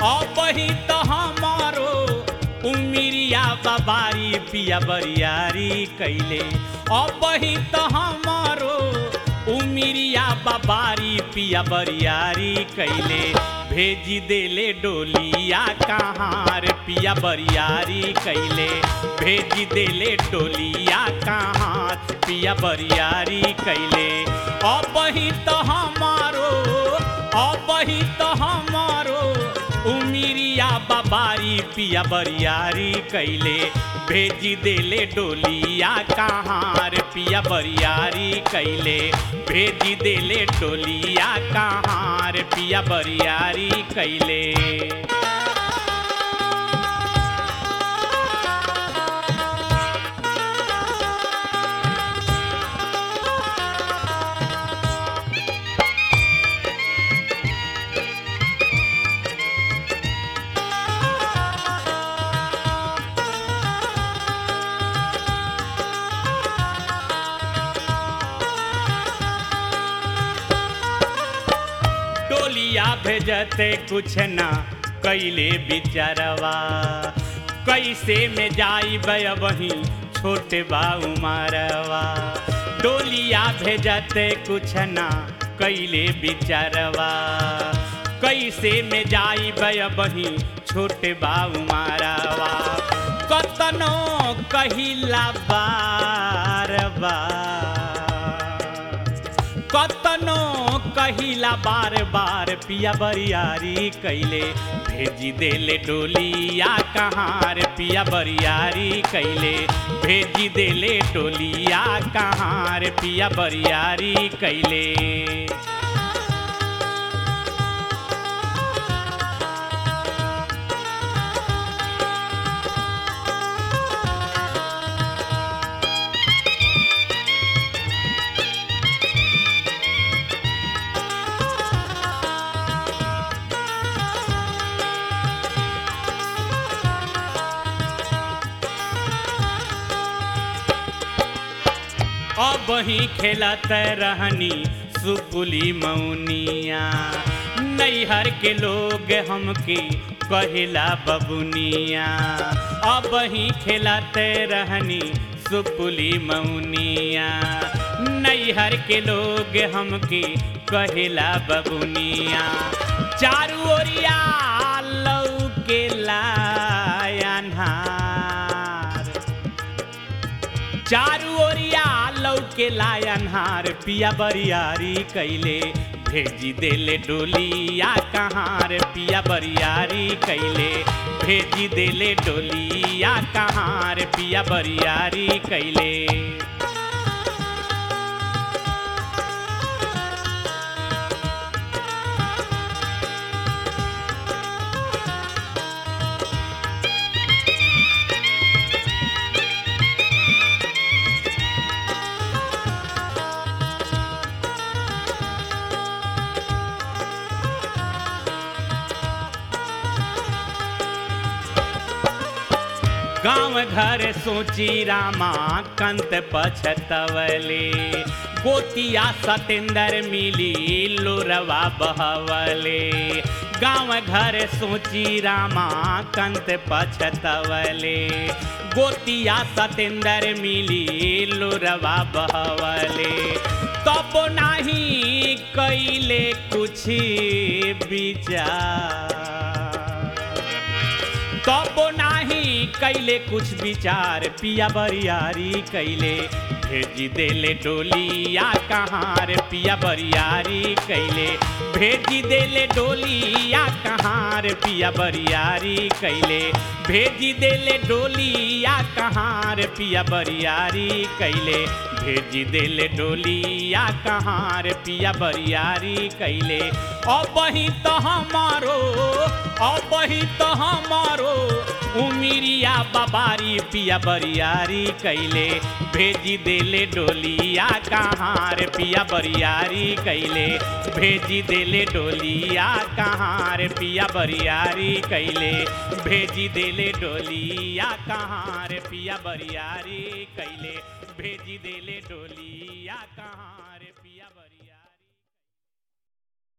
अब ही तो हमारो उमिरिया बाबारी पिया बरियारी कैले अब ही तो हमारो उमिरिया बाबारी पिया बरियारी कैले भेजी देले डोलिया कहाँ रे पिया बरियारी कैले भेजी देले डोलिया कहाँ पिया बरियारी कैले अब ही तो हमारो अब ही तो हमारो उमिरिया बाबारी पिया बरियारी कैले भेजी देले डोलिया कहाँ रे पिया बरियारी कैले भेजी देले डोलिया कहाँ रे पिया बरियारी कैले डोलिया भेजते कुछ ना कैले बिचारवा कैसे में जाई वही छोटे बा उमरवा डोलिया भेजते कुछ ना कैले बिचारवा कैसे में जाई वही छोटे बा उमरवा कतनो कहिला बार बार कतनो कहिला बार बार पिया बरियारी कैले भेजी देले डोलिया कहाँ रे पिया बरियारी कैले भेजी देले डोलिया कहाँ रे पिया बरियारी कैले अब ही खेलत रहनी सुपुली मौनिया नैहर के लोग हमके कहिला बबुनिया अब ही खेलत रहनी सुपुली मौनिया नैहर के लोग हमके कहिला बबुनिया चारू ओरिया लौके लायनहार चारू ओरिया लौके लायनहार पिया बरियारी कैले भेजी देले डोलिया कहाँ रे पिया बरियारी कैले भेजी देले डोलिया कहाँ रे पिया बरियारी कैले गांव घर सोची रामा कंत पछतवले गोतिया सतेंद्र मिली लोरवा बहवले गांव घर सोची रामा कंत पछतवले गोतिया सतेंद्र मिली लोरवा बहवले तब नाही कैले कुछ विचार तब नाही कैले कुछ विचार पिया बरियारी कैले भेजी देले डोलिया कहाँ रे पिया बरियारी कैले भेजी देले डोलिया कहाँ रे पिया बरियारी कैले भेजी देले डोलिया कहाँ रे पिया बरियारी कैले भेजी देले डोलिया कहाँ रे पिया बरियारी कैले अब ही तो हमारो अब ही तो हमारो उमिरिया बाबारी पिया बरियारी कैले भेजी देले डोलिया कहाँ रे पिया बरियारी कैले भेजी देले डोलिया कहाँ रे पिया बरियारी कैले भेजी देले डोलिया कहाँ रे पिया बरियारी कैले भेजी देले डोलिया कहाँ